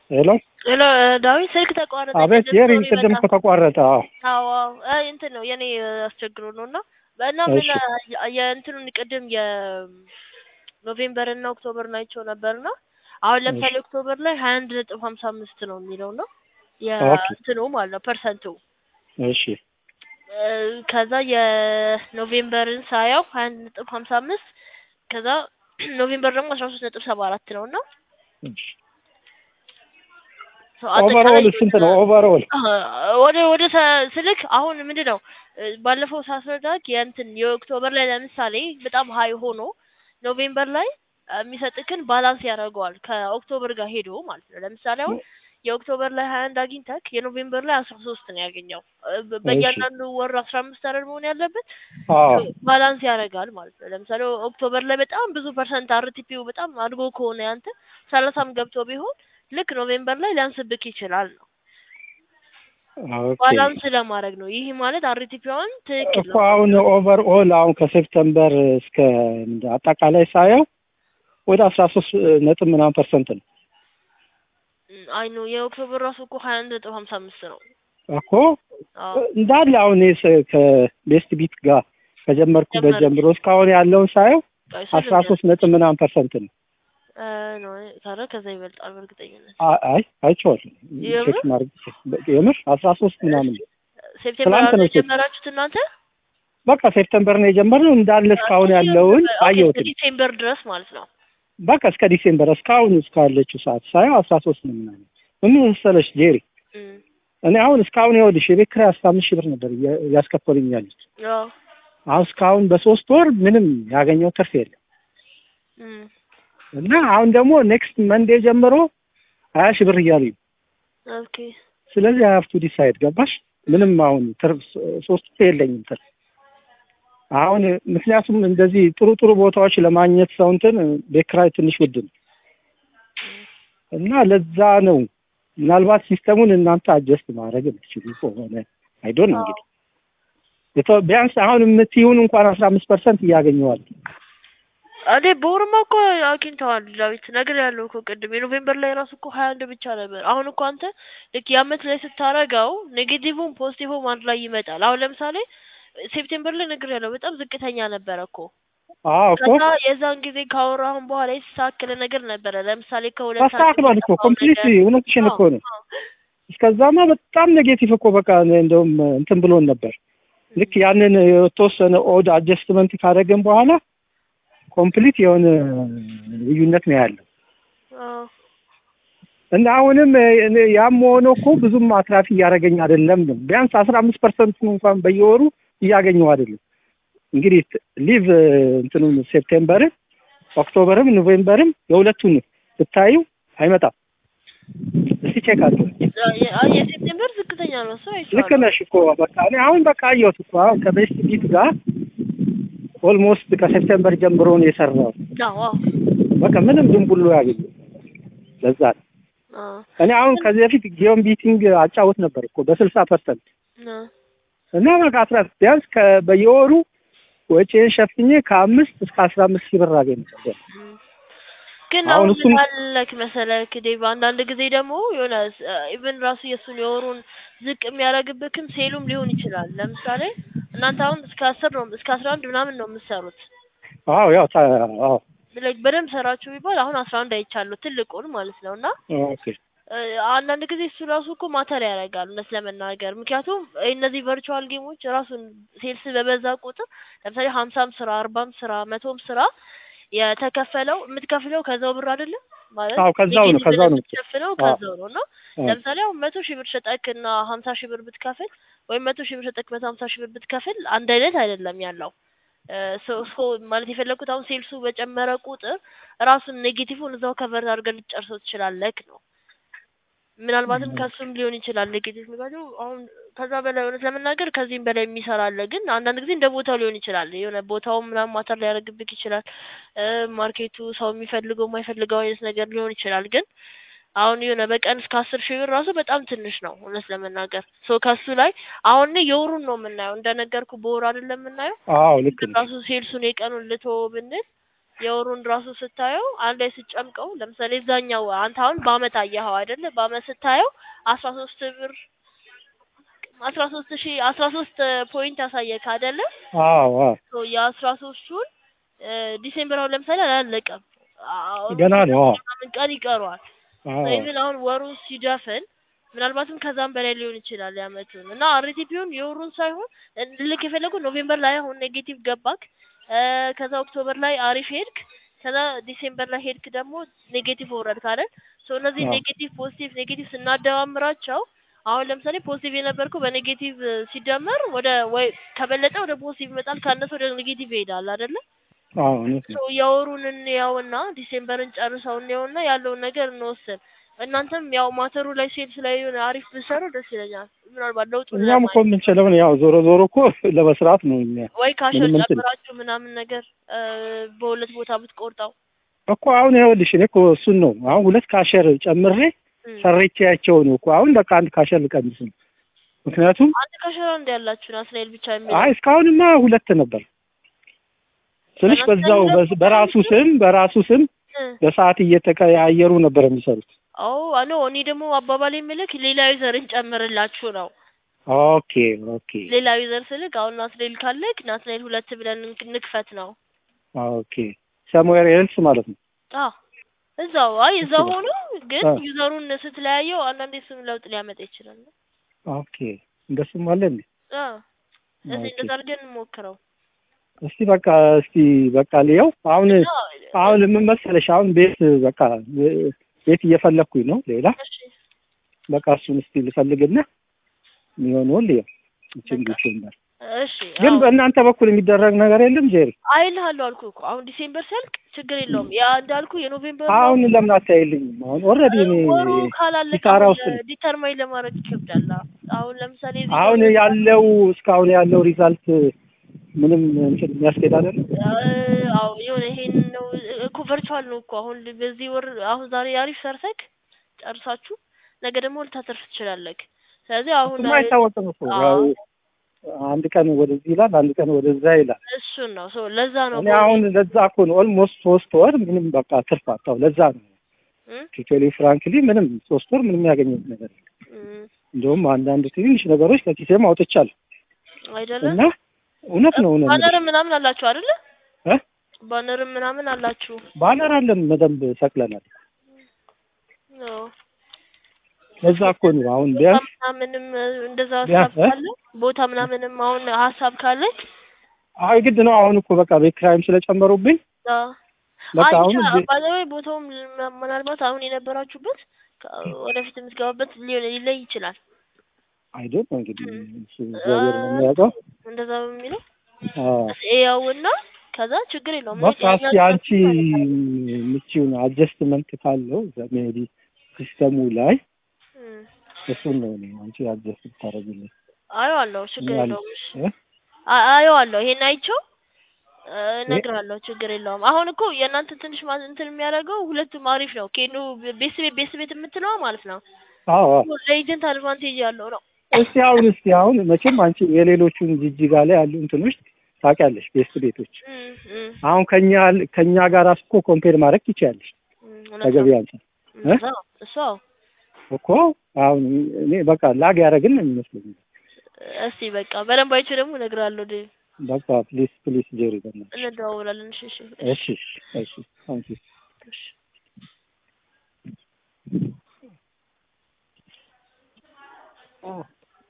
ሄሎ ሄሎ ዳዊት ስልክ ተቋረጠ። አቤት ቅድም የሪ ሶሪ ቅድም በጣም ከተቋረጠ አዎ አዎ አዎ አይ እንትን ነው የኔ አስቸግሮ ነው እና እና ምን እሺ የእንትኑን ቅድም የኖቬምበር እና ኦክቶበር ናቸው ነበርና አሁን ለምሳሌ ኦክቶበር ላይ ሀያ አንድ ነጥብ ሀምሳ አምስት ነው የሚለው ነው ኦኬ የእንትኑ ማለት ነው ፐርሰንቱ እሺ እ ከዛ የኖቬምበርን ሳየው ሀያ አንድ ነጥብ ሀምሳ አምስት ከዛ ኖቬምበር ደግሞ አስራ ሶስት ነጥብ ሰባ አራት ነው እና እሺ ሶ አጠቃላይ ኦቨርኦል ስንት ነው ኦቨርኦል አ- ወደ ወደ ተ- ስልክ አሁን ምንድን ነው እ ባለፈው ሳስረዳክ የእንትን የኦክቶበር ላይ ለምሳሌ በጣም ሀይ ሆኖ ኖቬምበር ላይ አ፣ የሚሰጥክን ባላንስ ያደርገዋል ከኦክቶበር ጋር ሄዶ ማለት ነው። ለምሳሌ አሁን የኦክቶበር ላይ ሀያ አንድ አግኝተክ የኖቬምበር ላይ አስራ ሶስት ነው ያገኘው እ በ- እሺ በእያንዳንዱ ወር አስራ አምስት አይደል መሆን ያለበት አዎ ሶ ባላንስ ያደርጋል ማለት ነው። ለምሳሌ ኦክቶበር ላይ በጣም ብዙ ፐርሰንት አርቲፒው በጣም አድጎ ከሆነ ያንተ ሰላሳም ገብቶ ቢሆን ልክ ኖቬምበር ላይ ሊያንስብክ ይችላል ነው ኦኬ ባላንስ ለማድረግ ነው። ይህ ማለት አርቲፒዋን ትክክል እኮ ነው አሁን ኦቨርኦል አሁን ከሴፕተምበር እስከ ምንድን አጠቃላይ ሳየው ወደ አስራ ሶስት ነጥብ ምናምን ፐርሰንት ነው አይ ነው የኦክቶበር ራሱ እኮ ሀያ አንድ ነጥብ ሀምሳ አምስት ነው። እኮ አዎ እንዳለ አሁን እኔ ስ- ከቤስት ቢት ጋር ከጀመርኩበት ጀመርክ ጀምሮ እስካሁን ያለውን ሳየው ቆይ እሱ አስራ ልንገርህ ሶስት ነጥብ ምናምን ፐርሰንት ነው እ ነው ታዲያ ከዛ ይበልጣል በእርግጠኝነት አ- አይ አይቼዋለሁ የምር ቼክ ማድረግ የምር አስራ ሶስት ምናምን ነው ሴፕቴምበር ትናንት አለ ነው ቼክ የጀመራችሁት እናንተ በቃ ሴፕተምበር ነው የጀመርነው እንዳለ እስካሁን ያለውን ኦኬ እስከ አየሁትም ዲሴምበር ድረስ ማለት ነው። በቃ እስከ ዲሴምበር እስካሁን እስካለችው ሰዓት ሳየው አስራ ሶስት ነው ምናምን ምን መሰለሽ ጄሪ እም እኔ አሁን እስካሁን ይኸውልሽ የቤት ኪራይ አስራ አምስት ሺህ ብር ነበር እያ- እያስከፈሉኝ ያሉት አዎ አሁን እስካሁን በሶስት ወር ምንም ያገኘው ትርፍ የለም እም እና አሁን ደግሞ ኔክስት መንዴ ጀምሮ ሀያ ሺህ ብር እያሉኝ ነው። ኦኬ ስለዚህ ሀያፍ ቱ ዲሳይድ ገባሽ ምንም አሁን ትርፍ ሶስት ወር የለኝም ትርፍ አሁን ምክንያቱም እንደዚህ ጥሩ ጥሩ ቦታዎች ለማግኘት ሰው እንትን ቤት ኪራይ ትንሽ ውድ ነው እና ለዛ ነው ምናልባት ሲስተሙን እናንተ አጀስት ማድረግ የምትችሉ ከሆነ አይዶን አዎ እንግዲህ የተ- ቢያንስ አሁን የምትይውን እንኳን አስራ አምስት ፐርሰንት እያገኘዋል እኔ በወርማ እኮ አግኝተዋል ዳዊት ነገር ያለው እኮ ቅድም የኖቬምበር ላይ ራሱ እኮ ሀያ አንድ ብቻ ነበር። አሁን እኮ አንተ ልክ የአመት ላይ ስታረገው ኔጌቲቭም ፖዚቲቭም አንድ ላይ ይመጣል። አሁን ለምሳሌ ሴፕቴምበር ላይ ነገር ያለው በጣም ዝቅተኛ ነበረ እኮ አዎ እኮ ከዛ የዛን ጊዜ ካወራሁን በኋላ የተስተካከለ ነገር ነበረ። ለምሳሌ ከሁለት አንድ ተስተካክሏል እኮ የጠፋው ኮምፕሊት ነገር እውነትሽን አዎ እኮ ነው አዎ እስከዛማ በጣም ኔጌቲቭ እኮ በቃ እኔ እንደውም እንትን ብሎን ነበር ልክ ያንን የተወሰነ ኦድ አጀስትመንት ካደረግን በኋላ ኮምፕሊት የሆነ ልዩነት ነው ያለው አዎ እና አሁንም እኔ ያም ሆኖ እኮ ብዙም አትራፊ እያደረገኝ አይደለም ነው ቢያንስ አስራ አምስት ፐርሰንት እንኳን በየወሩ እያገኘው አይደለም እንግዲህ ሊቭ እንትኑን ሴፕቴምበርን ኦክቶበርም ኖቬምበርም የሁለቱን ብታዩ አይመጣም እስቲ ቼክ አድርገው የ- አ- የሴፕቴምበር ዝቅተኛ ነው እሱ ልክ አይቼዋለሁ። ነሽ እኮ በቃ እኔ አሁን በቃ አየሁት እኮ አሁን ከቤስት ቢት ጋር ኦልሞስት ከሴፕቴምበር ጀምሮ ነው የሰራው አዎ አዎ በቃ ምንም ድንቡሎ ያገኘ ለዛ ነው አዎ እኔ አሁን ከዚህ በፊት ጊዮን ቢቲንግ አጫውት ነበር እኮ በስልሳ ፐርሰንት አዎ እና በቃ አስራ ቢያንስ ከ- በየወሩ ወጪን ሸፍኜ ከአምስት እስከ አስራ አምስት ሺህ ብር አገኝ ነበር እም። ግን አሁን አሁን እሱን ምን አለክ መሰለክ ዴቭ አንዳንድ ጊዜ ደግሞ የሆነ ኢቭን ራሱ የእሱን የወሩን ዝቅ የሚያደርግብክም ሴሉም ሊሆን ይችላል። ለምሳሌ እናንተ አሁን እስከ አስር ነው እስከ አስራ አንድ ምናምን ነው የምትሰሩት አዎ ያው ታ- አዎ ላይክ በደንብ ሰራችሁ ቢባል አሁን አስራ አንድ አይቻለሁ ትልቁን ማለት ነው እና ኦኬ እ፣ አንዳንድ ጊዜ እሱ ራሱ እኮ ማተር ያደርጋል እውነት ለመናገር ምክንያቱም እነዚህ ቨርቹዋል ጌሞች ራሱን ሴልስ በበዛ ቁጥር ለምሳሌ ሀምሳም ስራ አርባም ስራ መቶም ስራ የተከፈለው የምትከፍለው ከዛው ብር አይደለም ማለት አዎ ከዛው ነው ኔጌቲቭ ከዛው ነው የምትከፍለው አዎ ከዛው ነው እና አዎ ለምሳሌ አሁን መቶ ሺህ ብር ሸጠክ እና ሀምሳ ሺህ ብር ብትከፍል ወይም መቶ ሺህ ብር ሸጠክ መቶ ሀምሳ ሺህ ብር ብትከፍል አንድ አይነት አይደለም ያለው እ፣ ሶ- ሶ ማለት የፈለኩት አሁን ሴልሱ በጨመረ ቁጥር ራሱን ኔጌቲቭን እዛው ከቨር አድርገህ ልትጨርሰው ትችላለህ ነው ምናልባትም ከሱም ሊሆን ይችላል ኔጌቲቭ ምክንያቱም አሁን ከዛ በላይ እውነት ለመናገር ከዚህም በላይ የሚሰራ አለ። ግን አንዳንድ ጊዜ እንደ ቦታው ሊሆን ይችላል። የሆነ ቦታውም ምናምን ማተር ሊያደርግብክ ይችላል። እ ማርኬቱ ሰው የሚፈልገው የማይፈልገው አይነት ነገር ሊሆን ይችላል። ግን አሁን የሆነ በቀን እስከ አስር ሺህ ብር ራሱ በጣም ትንሽ ነው እውነት ለመናገር ሶ ከሱ ላይ አሁን እኔ የወሩን ነው የምናየው እንደነገርኩ በወር አይደለም የምናየው አዎ ልክ ነው ራሱ ሴልሱን የቀኑን ልቶ ብንል የወሩን ራሱ ስታየው አንድ ላይ ስትጨምቀው ለምሳሌ እዛኛው አንተ አሁን በአመት አየኸው አይደለ? በአመት ስታየው አስራ ሶስት ብር አስራ ሶስት ሺህ አስራ ሶስት ፖይንት ያሳየክ አይደለ? አዎ አዎ ሶ የአስራ ሶስቱን ዲሴምበር አሁን ለምሳሌ አላለቀም። አሁን ገና ነው። አዎ ምናምን ቀን ይቀረዋል። አዎ ኢቭን አሁን ወሩን ሲደፍን ምናልባትም ከዛም በላይ ሊሆን ይችላል ያመቱን እና አርቲፒውን የወሩን ሳይሆን ልክ የፈለጉ ኖቬምበር ላይ አሁን ኔጌቲቭ ገባክ እ ከዛ ኦክቶበር ላይ አሪፍ ሄድክ ከዛ ዲሴምበር ላይ ሄድክ ደግሞ ኔጌቲቭ ወረድክ አይደል ሶ እነዚህ አዎ። ኔጌቲቭ ፖዚቲቭ ኔጌቲቭ ስናደማምራቸው አሁን ለምሳሌ ፖዚቲቭ የነበርከው በኔጌቲቭ ሲደመር ወደ ወይ ከበለጠ ወደ ፖዚቲቭ ይመጣል ካነሰ ወደ ኔጌቲቭ ይሄዳል አይደለ አዎ እውነት ነው። ሶ የወሩን እንየውና ዲሴምበርን ጨርሰው እንየውና ያለውን ነገር እንወስን። እናንተም ያው ማተሩ ላይ ሴልስ ላይ የሆነ አሪፍ ብሰሩ ደስ ይለኛል። ምናልባት ለውጡን እኛም እኮ ለማየት የምንችለውን ያው ዞሮ ዞሮ እኮ ለመስራት ነው እኛ ወይ ካሸር ምንም እንትን ጨምራችሁ ምናምን ነገር እ በሁለት ቦታ ብትቆርጠው እኮ አሁን ይኸውልሽ እኔ እኮ እሱን ነው አሁን ሁለት ካሸር ጨምሬ እም። ሰሬቻቸው ነው እኮ አሁን በቃ አንድ ካሸር ልቀንስ ነው። ምክንያቱም አንድ ካሸራ እንደ ያላችሁ ናትናኤል ብቻ የሚል አይ እስካሁንማ ሁለት ነበር ስልሽ በናትናኤል በዛው ሁለት በዝ- ነበር በራሱ የሚሰሩት? ስም በራሱ ስም እ በሰዓት እየተቀያየሩ ነበር የሚሰሩት። ኦ አኖ እኔ ደግሞ አባባል የምልክ ሌላ ዩዘርን ጨምርላችሁ ነው። ኦኬ ኦኬ ሌላ ዩዘር ስልክ አሁን ናትናኤል ካለክ ናትናኤል ሁለት ብለን እንክ- ንክፈት ነው። ኦኬ ሰምዌር ኤልስ ማለት ነው። አ እዛው አይ እዛው እሺ። ሆኖ ግን አ ዩዘሩን ስትለያየው አንዳንዴ ስም ለውጥ ሊያመጣ ይችላል። ኦኬ እንደሱም አለ እንዴ? አ እስቲ ኦኬ እንደዛ አድርገን እንሞክረው እስቲ በቃ እስቲ በቃ ልየው አሁን እና አሁን ምን መሰለሽ አሁን ቤት በቃ ቤት እየፈለግኩኝ ነው ሌላ እሺ በቃ እሱን እስቲ ልፈልግና የሚሆነውን ልየው እችን በቃ ዲሴምበር እሺ ግን አዎ በእናንተ በኩል የሚደረግ ነገር የለም ጄሪ አይልሃለሁ አልኩህ እኮ አሁን ዲሴምበር ሲያልቅ ችግር የለውም። ያ እንዳልኩ የኖቬምበር ነው አሁን ለምን አታይልኝም አሁን ኦልሬዲ እኔ ወሩ ካላለቀ ኪሳራ አሁን ውስጥ ነኝ ዲተርማይን ለማድረግ ይከብዳል። አሁን ለምሳሌ እዚህ ጋር አሁን ያለው እስካሁን ያለው ሪዛልት ምንም እንትን የሚያስኬድ አይደለም እ- አዎ የሆነ ይሄን ነው እኮ ቨርቹዋል ነው እኮ አሁን በዚህ ወር አሁን ዛሬ አሪፍ ሰርተክ ጨርሳችሁ ነገ ደግሞ ልታተርፍ ትችላለህ። ስለዚህ አሁን እሱማ አይታወቅም እኮ ያው አዎ አንድ ቀን ወደዚህ ይላል አንድ ቀን ወደዛ ይላል እሱን ነው ሶ ለዛ ነው እኔ አሁን ለዛ እኮ ነው ኦልሞስት ሶስት ወር ምንም በቃ ትርፍ አጣሁ ለዛ ነው እም ቲቶሊ ፍራንክሊ ምንም ሶስት ወር ምንም ያገኘሁት ነገር የለም እም እንደውም አንዳንድ ትንሽ ነገሮች ከኪሴም አውጥቻለሁ አይደለም እና እውነት ነው እውነት ነው ባነርም ምናምን አላችሁ አይደለ? እ ባነርም ምናምን አላችሁ። ባነር አለን በደንብ ሰቅለናል አዎ ለዛ እኮ ነው አሁን ቦታ ቢያንስ ምናምንም እንደዛ ቢያንስ ሀሳብ እ ካለ ቦታ ምናምንም አሁን ሀሳብ ካለክ አይ ግድ ነው አሁን እኮ በቃ ቤት ኪራይም ስለጨመሩብኝ አዎ በቃ አይ አሁን ብቻ ቤት ባለወይ ቦታውም ል- ምናልባት አሁን የነበራችሁበት ከ- ወደፊት የምትገባበት ሊሆን ሊለይ ይችላል። አይደል እንግዲህ እም እሱ እግዚአብሔር ነው የሚያውቀው እንደዛ በሚለው አዎ ያውና ከዛ ችግር የለውም። በቃ እኛ እስኪ አንቺ የምትችይውን አጀስትመንት ካለው ሜቢ ሲስተሙ ላይ እም እሱን ነው እኔ አንቺ አጀስት ብታደርጊልኝ አየዋለሁ፣ ችግር ያለ የለውም። እሺ እ አ- አየዋለሁ፣ ይሄን አይቼው እ እነግርሃለሁ፣ ችግር የለውም። አሁን እኮ የእናንተ ትንሽ ማ- እንትን የሚያደርገው ሁለቱም አሪፍ ነው። ኬኑ ቤስ ቤት ቤስ ቤት የምትለዋ ማለት ነው አዎ አዎ ለኤጀንት አድቫንቴጅ ያለው ነው። እስቲ አሁን እስቲ አሁን መቼም አንቺ የሌሎቹን ጅጅጋ ላይ ያሉ እንትኖች ታውቂያለሽ ቤስት ቤቶች እም እም አሁን ከኛ ከኛ ጋር እኮ ኮምፔር ማድረግ ትችያለሽ እም እውነት ነው። ከገበያ አንጻር እ እዛ እሱ አዎ እኮ አሁን እኔ በቃ ላግ ያደረግን ነው የሚመስለኝ እስቲ በቃ በደንብ አይቼው ደግሞ እነግርሃለሁ። ዴ በቃ ፕሊስ ፕሊስ ጄሪ በእናትሽ እንደዋወላለን። እሺ እሺ እሺ እሺ ታንኪ እሺ